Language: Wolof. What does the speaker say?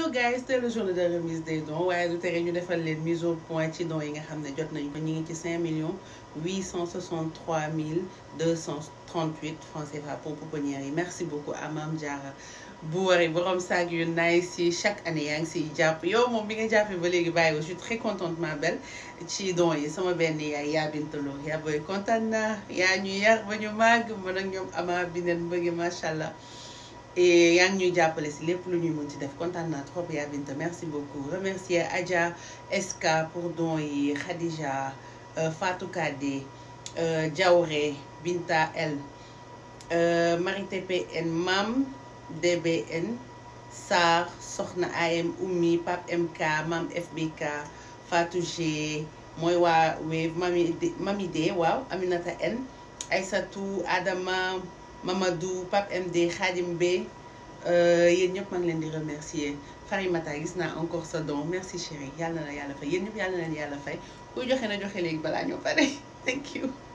so guys c'est le jour de remise des dons waaye du tere ñu defal leen mise au point ci dons yi nga xam ne jot nañu ko ñu ngi ci 5 millions 863 mille 238 francs CFA pour pouponnière yi merci beaucoup à Mame Diarra bu waree borom saag yu nice yi chaque année yaa ngi siy jàpp yow moom bi nga jàppee ba léegi bàyyi ko je suis très contente ma belle ci dons yi sama benn yaay yaa bintaloo yaa booy kontaan naa yaa ñu yar ba ñu màgg man ak ñoom ama bi neen bëgg macha allah. et yaa ngi ñuy jàppale si lépp lu ñuy mën ci def kontaan naa trop yaa Binta merci beaucoup remercier Adja SK pour don yi Khadija Fatou Kade Diawre Binta L Marie TPN Mam DBN Sarr Soxna AM Oumi Pape MK Mam FBK Fatou G mooy waa Wave Mami Mami D waaw Aminata N Aïssatou Adama Mamadou Pape MD Khadim B yéen ñëpp maa ngi leen di remercier Farimata gis naa encore sa don merci chérie yàlla na yàlla fay yéen ñëpp yàlla na leen yàlla fay kuy joxe na joxe léegi balaa ñoo pare thank you